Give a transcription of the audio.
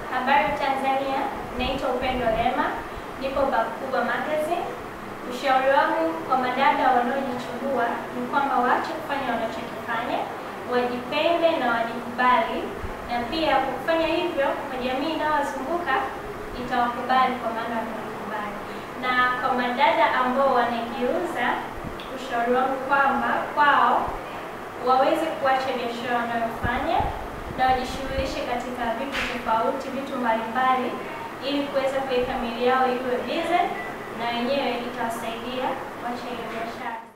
Habari Tanzania, naitwa Upendo Lema, nipo Bakubwa Magazine. Ushauri wangu kwa madada wanaojichubua ni kwamba waache kufanya wanachokifanya, wajipende na wajikubali, na pia kwa kufanya hivyo kwa jamii inayowazunguka itawakubali kwa maana wamekubali. Na kwa madada ambao wanajiuza, ushauri wangu kwamba kwao waweze kuacha biashara wanayofanya na wajishughulishe katika vitu tofauti, vitu mbalimbali, ili kuweza kuweka miili yao iwe bize na wenyewe itawasaidia kuacha hiyo biashara.